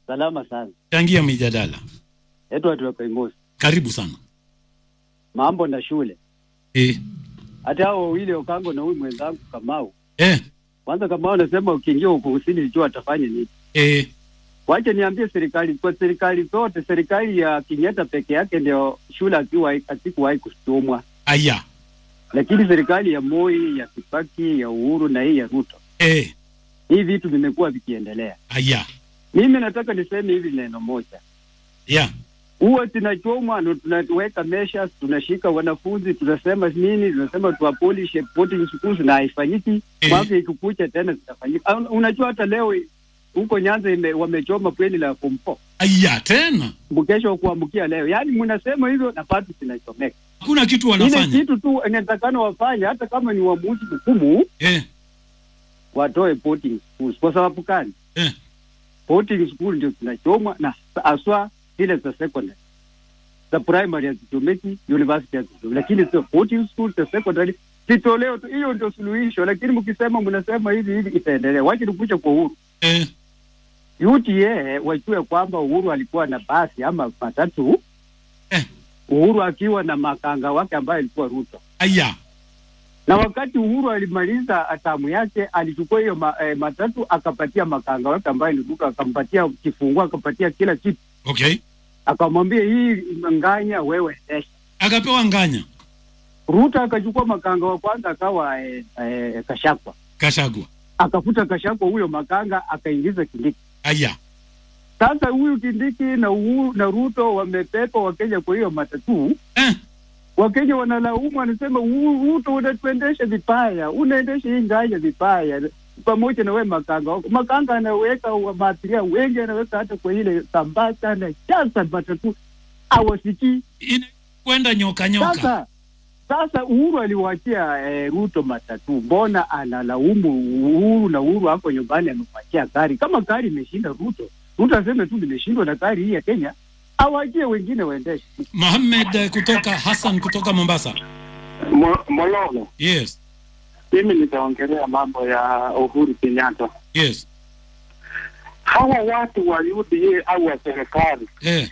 Salama sana. Changia mijadala. Edward Wakaimosi. Karibu sana. Mambo na shule. Eh. Hata hao wawili Okango na huyu mwenzangu Kamau. Eh. Kwanza Kamau anasema ukiingia huko usini jua atafanya nini? Eh. Wacha niambie serikali kwa serikali zote, serikali ya Kenyatta peke yake ndio shule akiwa asikuwahi kusomwa. Aya. Lakini serikali ya Moi, ya Kibaki, ya Uhuru na hii ya Ruto. Eh. Hii vitu vimekuwa vikiendelea. Aya. Mimi nataka niseme hivi neno moja. Yeah. huwa tunachomwa na tunaweka measures, tunashika wanafunzi, tunasema nini, tunasema tuapolish boarding schools na haifanyiki. Eh. Mwaka ikikucha tena zitafanyika. Ah, Unajua hata leo huko Nyanza ime, wamechoma bweni la form four Aya tena. mkesho wa kuamkia leo, yaani mnasema hivyo na bado zinachomeka. Hakuna kitu Ile wanafanya. kitu tu inatakana wafanye, hata kama ni uamuzi mgumu, Eh. watoe boarding schools. Kwa sababu gani? Eh. boarding school ndio zinachomwa na haswa zile za secondary za primary hazichomeki, university hazichomeki, lakini sio boarding school za secondary zitolewe tu. Hiyo ndio suluhisho, lakini mkisema mnasema hivi hivi itaendelea. Wacha nikuja kwa Uhuru. Eh. UTA wajue kwamba Uhuru alikuwa na basi ama matatu Eh. Uhuru akiwa na makanga wake ambaye alikuwa Ruto Aya. na wakati Uhuru alimaliza atamu yake alichukua hiyo ma, eh, matatu akapatia makanga wake ambaye ni Ruto, akampatia kifunguo, akapatia kila kitu, Okay. akamwambia hii nganya wewe endesha. Akapewa nganya. Ruto akachukua makanga wa kwanza akawa eh, eh, Kashakwa, Kashagwa. akafuta Kashakwa huyo makanga akaingiza Kindiki. Aya. Sasa huyu Kindiki na Uhuru na Ruto wamepepa Wakenya kwa hiyo matatu. Eh. Wakenya wanalaumu, wanasema "Uhuru, Ruto unatuendesha vibaya, unaendesha hii nganya vibaya, pamoja na we makanga wako. Makanga anaweka wa- maabiria wengi, anaweka hata kwa ile sambasa, anajaza matatu, awasikii. Ina kwenda nyoka nyoka. Sasa sasa Uhuru aliwachia eh, Ruto matatu, mbona analaumu Uhuru na Uhuru hapo nyumbani amemwachia gari? Kama gari imeshinda Ruto, Ruto aseme tu nimeshindwa na gari hii ya Kenya, awachie wengine waendeshe. Mohamed eh, kutoka Hassan kutoka Mombasa. Mo- Mololo, Yes. mimi nitaongelea mambo ya Uhuru Kenyatta. Yes. Hawa watu wa UDA au wa serikali Eh.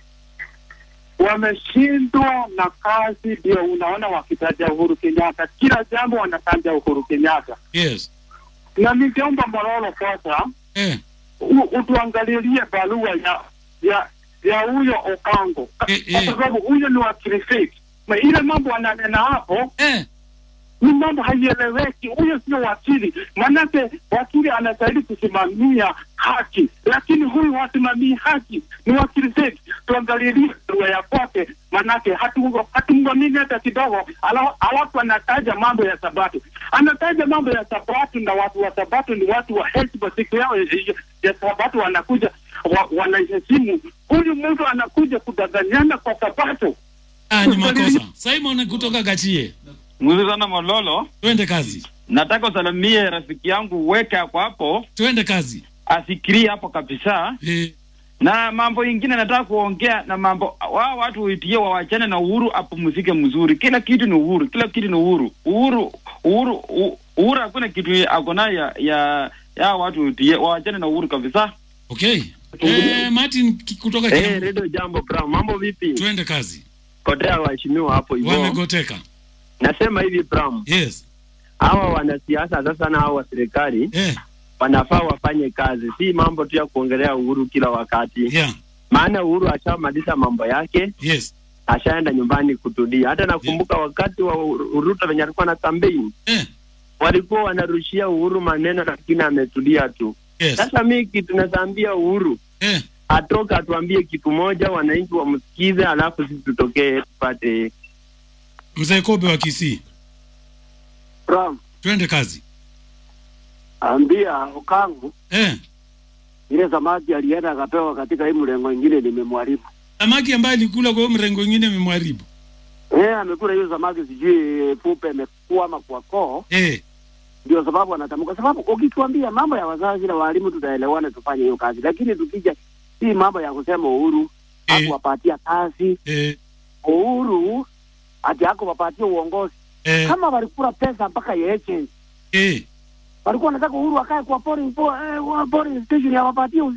wameshindwa na kazi, ndio unaona wakitaja Uhuru Kenyatta, kila jambo wanataja Uhuru Kenyatta. Yes. Na ningeomba Mololo sasa Eh. u- utuangalilie barua ya ya ya huyo Okango Eh, kwa eh. sababu huyo ni wa Trifid. Na ile mambo ananena hapo Eh. ni mambo haieleweki. Huyo sio wakili, manake wakili anastahili kusimamia haki, lakini huyu hasimamii haki, ni wakili zetu. Tuangalilie barua ya kwake, manake hatu- hatumwamini hata kidogo. Ala- Alafu anataja mambo ya Sabato, anataja mambo ya Sabato, na watu wa Sabato ni watu wa heshima. Siku yao ya- ya Sabato wanakuja wa, wanaheshimu. Huyu mtu anakuja kudanganyana kwa Sabato. Ah, ni makosa. Simon kutoka Gachie. Mzuri sana Mololo, Twende kazi. nataka usalimie rafiki yangu weke hapo hapo, Twende kazi. afikirie hapo kabisa. Eh. Na mambo ingine nataka kuongea na mambo wao watu uitie wawachane na Uhuru apumzike mzuri. Kila kitu ni Uhuru, kila kitu ni Uhuru. Uhuru Uhuru U- Uhuru hakuna kitu ako nayo ya, ya ya watu uitie wawachane na Uhuru kabisa. Okay. Eh, Martin ki- kutoka Eh, Kiambu. redio jambo Bram, mambo vipi? Twende kazi. Kotea waheshimiwa hapo hivyo. Wamegoteka. Nasema hivi Bram, Yes. hawa wanasiasa sasa na hawa wa serikali Eh. wanafaa wafanye kazi, si mambo tu ya kuongelea Uhuru kila wakati. Yeah. Maana Uhuru ashamaliza mambo yake, Yes. ashaenda nyumbani kutulia. Hata nakumbuka wakati wa Uhuru- Ruto venye alikuwa na kampeni Eh. walikuwa wanarushia Uhuru maneno, lakini ametulia tu. Yes. Sasa mi kitu nazaambia Uhuru Eh. atoke atuambie kitu moja, wananchi wamsikize, alafu sisi tutokee tupate Mzee Kobe wa Kisii. Ram, Twende kazi. ambia Okango Eh. ile samaki alienda akapewa katika hii mlengo ingine nimemwharibu. Samaki ambaye alikula kwa hiyo mrengo mwingine imemharibu. Eh, amekula hiyo samaki sijui pupe imekwama kwa koo, Eh. ndio sababu anatamka. Sababu ukituambia mambo ya wazazi na walimu tutaelewana, tufanye hiyo kazi, lakini tukija hii mambo ya kusema Uhuru Eh. hakuwapatia kazi, Eh. Uhuru ati hakuwapatia uongozi. Eh. Kama walikula pesa mpaka ya agents Eh. walikuwa wanataka Uhuru akae kwa polling, po, eh, wa- polling station ya wapatie uzini.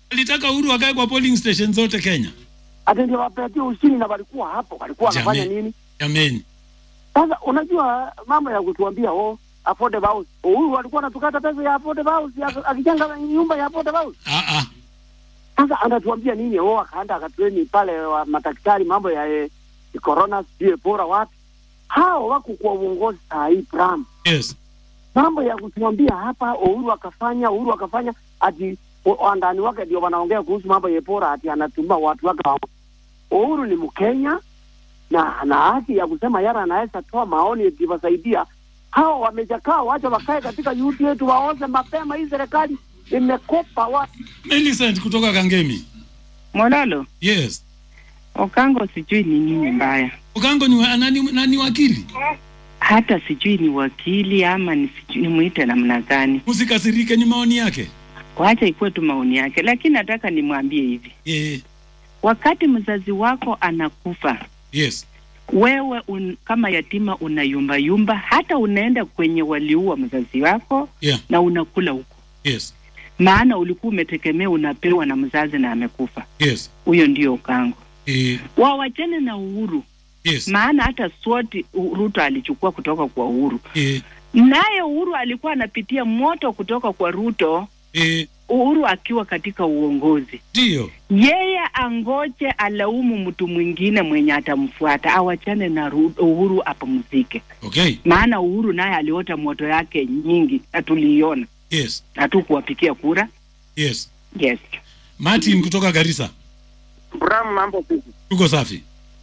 alitaka Uhuru akae kwa polling station zote Kenya. ati ndio wapatie ushindi na walikuwa hapo, walikuwa wanafanya Jameni. nini? Jameni. Sasa unajua mambo ya kutuambia oh, affordable house. Huyu alikuwa anatukata pesa ya affordable house ya- akijenga nyumba ya affordable house. Ah ah. Sasa anatuambia nini? Oh, akaenda akatreni pale wa madaktari mambo ya eh, corona sijui bora wapi. Hao wako kwa uongozi saa hii Bram. Yes. Mambo ya kutuambia hapa Uhuru akafanya, Uhuru akafanya ati wa- wandani wake ndio wanaongea kuhusu mambo ya bora ati anatuma watu wake. wa- Uhuru ni Mkenya na ana haki ya kusema yara anaweza toa maoni ikiwasaidia. Hao wamejakaa, wacha wakae katika yuti yetu waoze mapema. Hii serikali imekopa watu. Millicent kutoka Kangemi. Mololo, Yes. Okango sijui ni nini mbaya, Ukango ni, wa- nani, nani wakili? hata sijui ni wakili ama ni sijui nimwite namna gani. Usikasirike, ni maoni yake. Wacha ikuwe tu maoni yake, lakini nataka nimwambie hivi, Eh, wakati mzazi wako anakufa yes. wewe un, kama yatima unayumbayumba, hata unaenda kwenye waliua mzazi wako Yeah. na unakula huko, Yes. maana ulikuwa umetegemea unapewa na mzazi na amekufa. Yes. Huyo ndio Okango. Eh, Wawachane na Uhuru, yes. maana hata swoti Ruto alichukua kutoka kwa Uhuru. Eh, naye Uhuru alikuwa anapitia moto kutoka kwa Ruto, eh, Uhuru akiwa katika uongozi. ndio. Yeye angoje alaumu mtu mwingine mwenye atamfuata, awachane na Ru- Uhuru apumzike, Okay. maana Uhuru naye aliota moto yake nyingi na tuliiona, Yes. hatukuwapikia kura. Yes. Yes, Martin kutoka Garissa. Bram, mambo vipi? Tuko safi.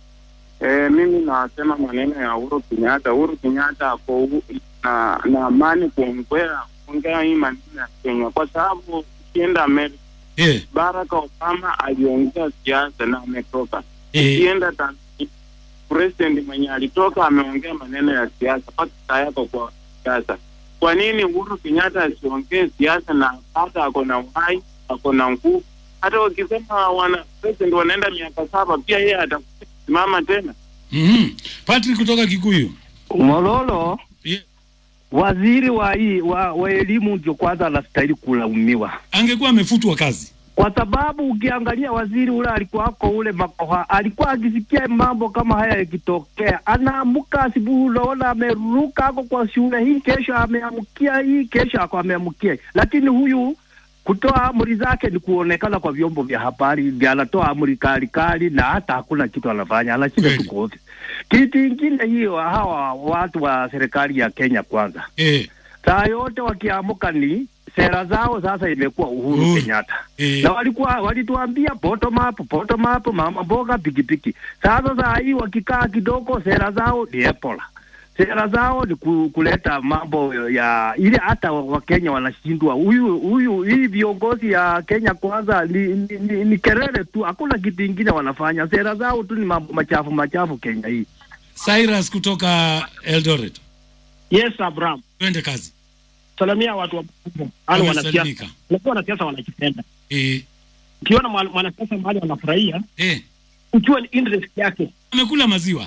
Eh, mimi nasema maneno ya Uhuru Kenyatta. Uhuru Kenyatta ako u- na na amani kuongea kuongea hii maneno ya Kenya, kwa sababu ukienda Amerika, Eh, Barack Obama aliongea siasa na ametoka. eh, Ukienda Tanzania, president mwenye alitoka ameongea maneno ya siasa, mpaka saa yako kwa siasa. Kwa nini Uhuru Kenyatta asiongee siasa na hata ako na uhai, ako na nguvu? Hata wakisema wana president wanaenda miaka saba, pia yeye atasimama tena. mhm. Patrick kutoka Kikuyu. Mololo, Yeah. waziri wa hii wa, wa elimu ndio kwanza anastahili kulaumiwa, Angekuwa amefutwa kazi. kwa sababu ukiangalia waziri ule alikuwa ako ule makoha, alikuwa akisikia mambo kama haya yakitokea, anaamuka asubuhi, unaona ameruka ako kwa shule hii, kesho ameamkia hii, kesho ako ameamkia, lakini huyu kutoa amri zake ni kuonekana kwa vyombo vya habari, ndio anatoa amri kali kali, na hata hakuna kitu anafanya, anashinda tu Kweli. kwa ofisi. Kitu ingine hiyo, hawa watu wa serikali ya Kenya kwanza Eh, saa yote wakiamuka ni sera zao sasa imekuwa Uhuru Uhuru. Kenyatta eh, na walikuwa walituambia bottom up, bottom up, mama mboga, pikipiki. Sasa saa hii wakikaa kidogo, sera zao ni Ebola, sera zao ni ku, kuleta mambo ya ile, hata Wakenya wanashindwa. Huyu huyu hii viongozi ya Kenya kwanza ni, ni, ni, ni kelele tu, hakuna kitu ingine wanafanya. Sera zao tu ni mambo machafu machafu Kenya hii. Cyrus kutoka Eldoret. Yes, Abraham. Twende kazi. Salamia watu wa halo wanasiasa. Wamesalimika. Unajua wanasiasa wanakipenda. Eh, Ukiona mwa- mwanasiasa mahali anafurahia, eh. ujue ni interest yake. Amekula maziwa.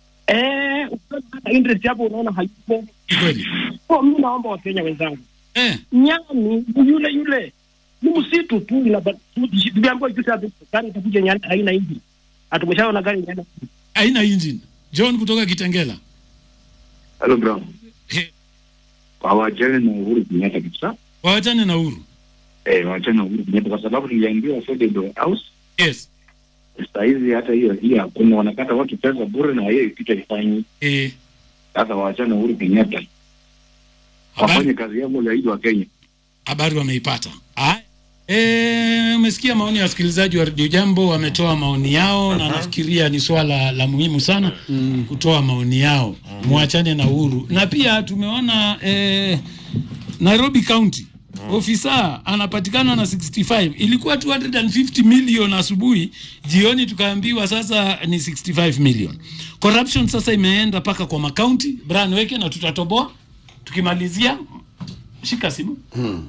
Eh, ukiona hata interest yako unaona hayupo. Ni kweli. Kwa mimi naomba Wakenya wenzangu. Eh, Nyani ni yule yule. Ni msitu tu ila tuliambiwa juzi hapo gari itakuja nyani haina injini. Hatumeshaona gari nyani. haina engine. John kutoka Kitengela. Hello bro. Eh, Hawajali na Uhuru Kenyatta kabisa. waachane na Uhuru. Eh, wachana na Uhuru Kenyatta kwa sababu niliambiwa Federal House Yes. saa hizi hata hiyo hiyo hakuna, wanakata watu pesa bure na hiyo kitu haifanyi. Eh, Sasa wachana na Uhuru Kenyatta wafanye habari, kazi yao zaidi wa Kenya. habari wameipata. Haya. Eh, umesikia maoni ya wasikilizaji wa Radio Jambo wametoa maoni yao na nafikiria ni swala la muhimu sana kutoa maoni yao. Muachane na Uhuru. Na pia tumeona eh, Nairobi County ofisa anapatikana na 65 ilikuwa 250 million asubuhi jioni tukaambiwa sasa ni 65 million corruption sasa imeenda mpaka kwa makaunti Brian weke na tutatoboa tukimalizia shika simu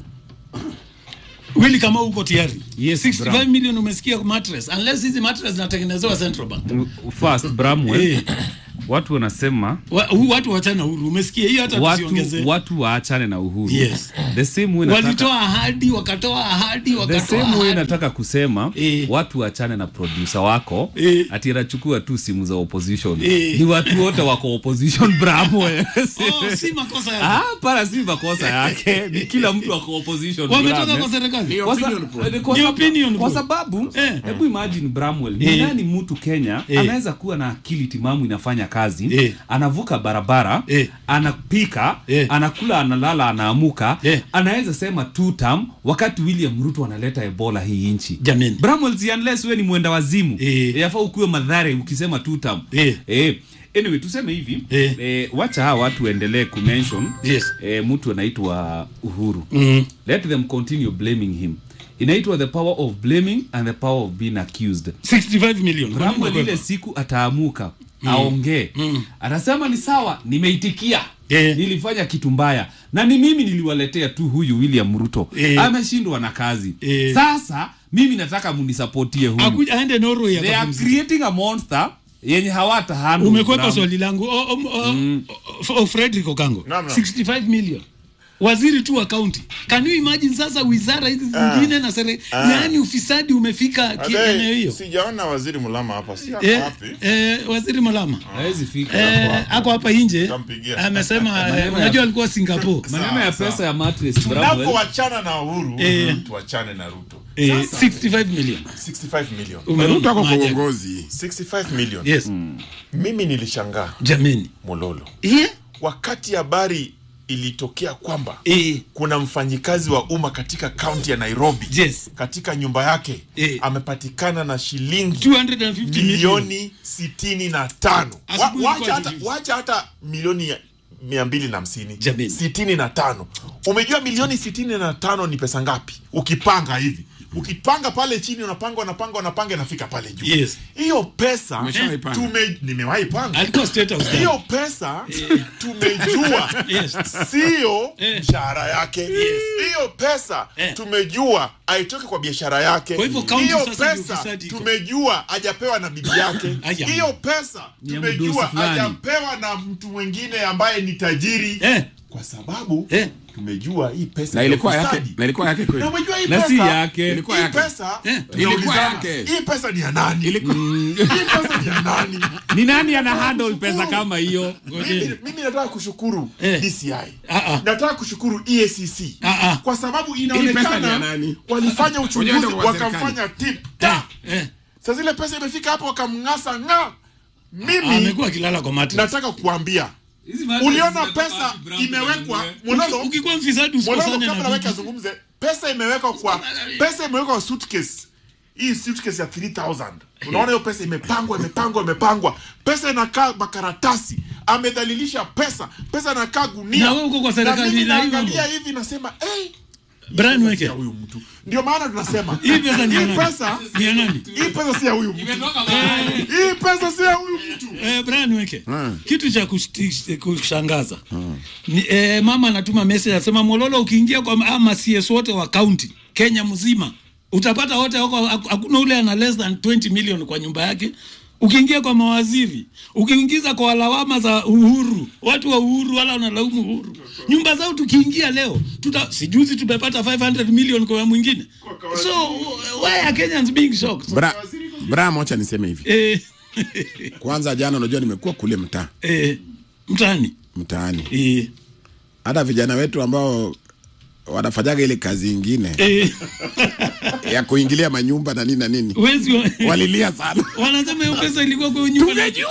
Willy kama uko tayari Yes, 65 Bram. million umesikia mattress unless hizi mattress zinatengenezewa Central Bank First, Bramwell, Eh. watu wanasema Wa, hu- watu wachana huru umesikia hiyo hata watu, tusiongezee watu waachane na uhuru Yes. the same way nataka, walitoa ahadi wakatoa ahadi the wakatoa same way ahadi nataka kusema Eh. watu waachane na producer wako Eh. ati anachukua tu simu za opposition Eh. ni watu wote wako opposition bravo oh, si makosa yake Ah, para si makosa yake ni kila mtu ako opposition wametoka Bram, kwa eh. serikali Kwa sa- eh, kwa Ni sa- opinion kwa poll. sababu Eh. hebu imagine Bramwell ni Eh. nani mtu Kenya Eh. anaweza kuwa na akili timamu inafanya kazi Eh. anavuka barabara Eh. anapika Eh. anakula analala anaamuka Eh. anaweza sema two term wakati William Ruto analeta Ebola hii nchi Jameni. Bramwell si unless wewe ni mwenda wazimu Eh. yafaa ukuwe madhare ukisema two term Eh. eh anyway tuseme hivi Eh. eh, wacha hawa watu waendelee kumention Yes. eh, mtu anaitwa Uhuru Mhm. let them continue blaming him inaitwa the power of blaming and the power of being accused 65 million Kwa nini Bramwell ile umekwepa? siku ataamuka aongee Mm. anasema ni sawa nimeitikia Eh. nilifanya kitu mbaya na ni mimi niliwaletea tu huyu william ruto Eh. ameshindwa na kazi Eh. sasa mimi nataka munisapotie huyu Akuja aende Norway they are akapumzike. creating a monster yenye hawata handle umekwepa Bram. swali langu o, o, o, o, o, Frederick Okango Naam, naam. 65 million waziri tu wa kaunti can you imagine sasa wizara hizi zingine na sere Ah. yani ufisadi umefika ki- Adai, eneo hiyo sijaona waziri mulama hapa si ako eh, wapi eh, waziri Malama hawezi fika eh, ako hapa nje Tampigia. amesema eh, Maneno ya- unajua alikuwa Singapore maneno ya Sawa, pesa ya mattress Bramwell tunapoachana na uhuru Eh. tuachane na ruto eh, Sasa, 65 million 65 million Umeona Ruto ako kwa maajabu. uongozi 65 million yes mimi nilishangaa jameni mololo yeah. wakati habari ilitokea kwamba eh, kuna mfanyikazi wa umma katika kaunti ya nairobi yes katika nyumba yake Eh. amepatikana na shilingi 250 million milioni sitini na tano Wa- Asubuhi wacha ilikuwa hata, release. wacha hata milioni ya- mia mbili na hamsini Jameni. sitini na tano umejua milioni sitini na tano ni pesa ngapi ukipanga hivi ukipanga pale chini unapanga unapanga unapanga inafika pale juu Yes. hiyo pesa Umeshawahi panga? tume nimewahi panga alikuwa state house guy. hiyo pesa tumejua Yes. sio Eh. mshahara yake hiyo pesa Eh. tumejua aitoke kwa biashara yake Kwa hivyo kaunti hiyo sasa ndio pesa ufisadi iko. tumejua hajapewa na bibi yake Aya. hiyo pesa Ni ya tumejua mdosi fulani. hajapewa na mtu mwingine ambaye ni tajiri eh, kwa sababu eh. tumejua hii pesa na ni ilikuwa yake ufisadi. na ilikuwa yake kweli na umejua hii na si pesa yake Ilikuwa hii yake. pesa Eh. Ilikuwa tunaulizana, yake. hii pesa ni ya nani Ilikuwa- hii pesa ni ya nani ni nani ana handle pesa kama hiyo mimi, mimi nataka kushukuru Eh. DCI Ah, ah. nataka kushukuru EACC Ah, ah. kwa sababu pesa ni ya inaonekana nani? walifanya uchunguzi Wenyewe ndio wa serikali. wakamfanya tip Eh, ta eh. sa zile pesa imefika hapo wakamng'asa ng'a mimi amekuwa akilala kwa mattress. nataka kukuambia Hizi mattress uliona zinatoka pesa wapi, Bramwell? imewekwa Uki- mololo ukikuwa mfisadi mololo usikosane kabla na weke bibi. azungumze pesa imewekwa kwa pesa imewekwa kwa suitcase hii suitcase ya 3000 unaona hiyo pesa imepangwa imepangwa imepangwa pesa inakaa makaratasi amedhalilisha pesa pesa inakaa gunia Na wewe uko kwa serikali mimi na hiyo naangalia mambo. hivi nasema hey, Brian Weke. ya huyu mtu ndio maana tunasema Hii pesa ni ya hii nani? pesa Ni ya nani? hii pesa si ya huyu mtu Imetoka mahali. hii pesa si ya huyu mtu Eh, Brian Weke. Hmm. Kitu cha kushti- kushangaza. Ni, eh, mama anatuma message anasema Mololo ukiingia kwa ama CS wote wa county Kenya mzima utapata wote wako hakuna ule ana less than 20 million kwa nyumba yake. Ukiingia kwa mawaziri, ukiingiza kwa lawama za Uhuru, watu wa Uhuru wala wanalaumu Uhuru. Nyumba zao tukiingia leo, tuta sijuzi tumepata 500 million kwa mwingine. So why are Kenyans being shocked? Bra, bra mocha niseme hivi Eh, kwanza jana unajua nimekuwa kule mtaa eh, mtani. mtaani Eh, hata vijana wetu ambao wanafanyaga ile kazi ingine eh, ya kuingilia manyumba na nini na nini wezi wa, walilia sana wanasema hiyo pesa ilikuwa kwa nyumba. Tungejua.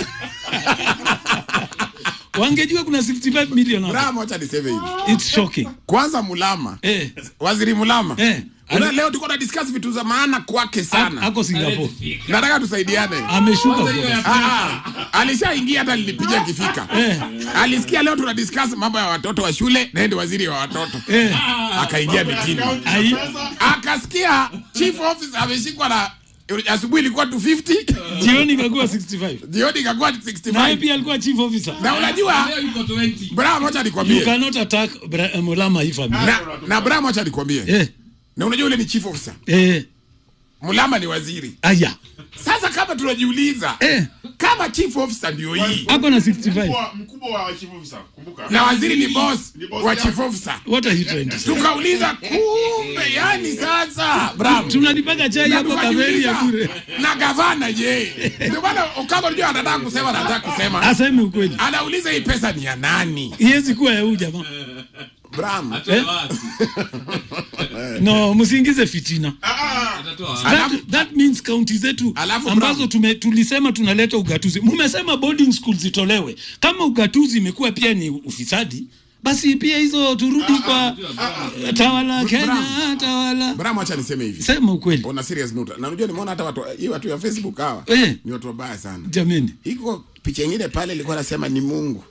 Wangejua kuna 65 million bra hapo. mocha niseme hivi It's shocking. kwanza mulama Eh, waziri mulama eh. Una, ali- leo tuko na discuss vitu za maana kwake sana Ako Singapore. nataka tusaidiane Ameshuka. Kwanza hiyo ya kutoka. Ah, ah, alishaingia hata nilipiga kifika Eh. alisikia leo tuna discuss mambo ya watoto wa shule na yeye ndio waziri wa watoto Eh, akaingia mitini ai, akasikia chief office ameshikwa na asubuhi ilikuwa 250 jioni ikakuwa 65. jioni ikakuwa Na yeye 65 pia alikuwa chief officer. na unajua Leo yuko 20. bra moja You nikwambie cannot attack Bra- Mulama hii family. na, na bra moja nikwambie Eh, na unajua ule ni chief officer eh, mulama ni waziri aya sasa kama tunajiuliza eh. kama chief officer ndio hii ako na 65 Mkubwa- mkubwa wa chief officer kumbuka na waziri ni boss Ni boss wa yako. chief officer what are you trying to say tukauliza kumbe yani sasa bram tunalipaka chai Na hapo kaveri ya tukajiuliza, bure na gavana je ndio maana kama unajua anataka kusema anataka kusema aseme ukweli anauliza hii pesa ni ya nani iwezi kuwa ya huyu jamaa bram eh? no msiingize fitina Alafu- that, that means kaunti zetu Alafu ambazo tume, tulisema tunaleta ugatuzi mumesema boarding school zitolewe kama ugatuzi imekuwa pia ni ufisadi basi pia hizo turudi kwa tawala kenya tawala bram acha niseme hivi sema ukweli on a serious note na unajua nimeona hata watu hii watu ya facebook hawa Eh. ni watu wabaya sana jameni iko picha ingine pale ilikuwa nasema ni mungu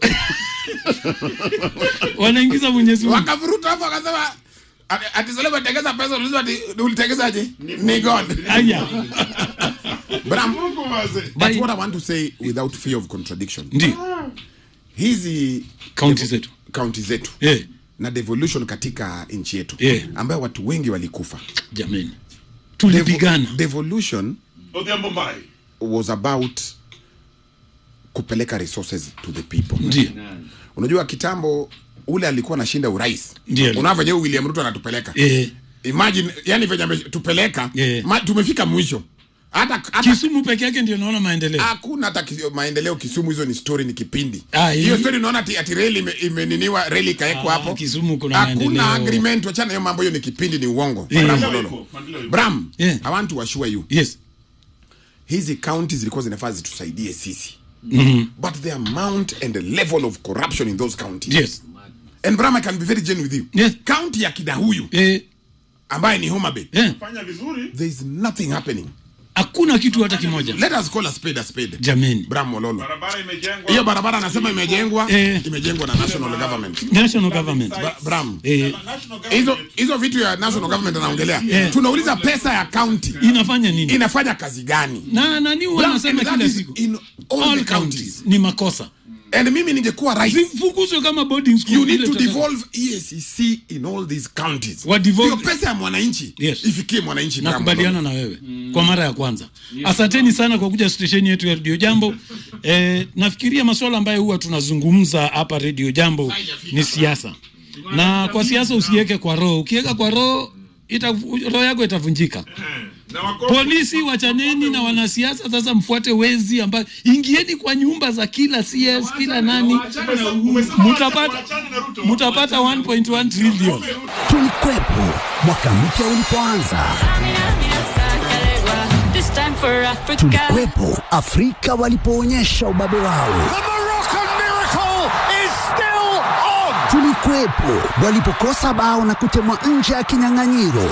wanaingiza mwenyezi mungu wakavuruta hapo akasema ati- ati Solomon tengeza pesa ulizo ati ulitengezaje ni god aya Bram, Mungu wazee. but what i want to say without fear of contradiction ndio hizi kaunti zetu kaunti zetu eh na devolution katika nchi yetu Eh. ambayo watu wengi walikufa jameni tulipigana devolution Odhiambo Mbai. was about kupeleka resources to the people ndio unajua kitambo ule alikuwa anashinda urais Ndio. unaona venye huyu william ruto anatupeleka eh imagine yani venye ametupeleka Eh. ma, tumefika mwisho hata hata kisumu peke yake ndio naona maendeleo hakuna hata kisi- maendeleo kisumu hizo ni story ni kipindi Ah, hiyo hii- story unaona ati, ati reli ime- imeniniwa reli ikawekwa Ah, hapo Kisumu kuna hakuna maendeleo. agreement wachana hiyo mambo hiyo ni kipindi ni uongo Eh. Bram Maendeleo Mololo. ipo, maendeleo ipo. bram Eh. i want to assure you yes hizi counties zilikuwa zinafaa zitusaidie sisi mm but the amount and the level of corruption in those counties yes and bram i can be very genuine with you Yes. county ya kidahuyu eh ambaye ni homa bay eh Fanya vizuri. there is nothing happening hakuna kitu hata kimoja let us call a spade a spade jameni bram mololo Barabara imejengwa. hiyo barabara anasema imejengwa Eh. imejengwa na national government national government Ba- bram eh National government. hizo hizo vitu ya national government anaongelea Eh. tunauliza pesa ya county inafanya nini inafanya kazi gani na nani huwa Bram, anasema and that kila is siku in all, all the counties counties ni makosa and mimi ningekuwa rais zifukuzwe kama boarding school you need vile to tutaka- devolve EACC in all these counties Wa devolve- hiyo pesa ya mwananchi Yes. ifikie mwananchi Bram nakubaliana Mololo. na wewe kwa mara ya kwanza asanteni sana kwa kuja stesheni yetu ya redio jambo eh, nafikiria masuala ambayo huwa tunazungumza hapa redio jambo ni siasa na kwa siasa usiweke kwa roho ukiweka kwa roho ita, roho yako itavunjika Na wako- polisi wachaneni na wanasiasa sasa mfuate wezi ambayo ingieni kwa nyumba za kila cs kila nani Umesema mutapata waachane na Ruto. mutapata 1.1 trillion Tulikwepo mwaka mpya ulipoanza, This time for Africa. tulikwepo Afrika walipoonyesha ubabe wao, tulikwepo walipokosa bao na kutemwa nje ya kinyang'anyiro,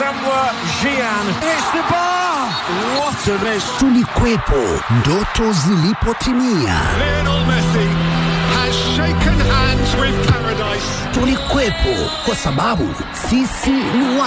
tulikwepo ndoto zilipotimia, tulikwepo kwa sababu sisi ni wa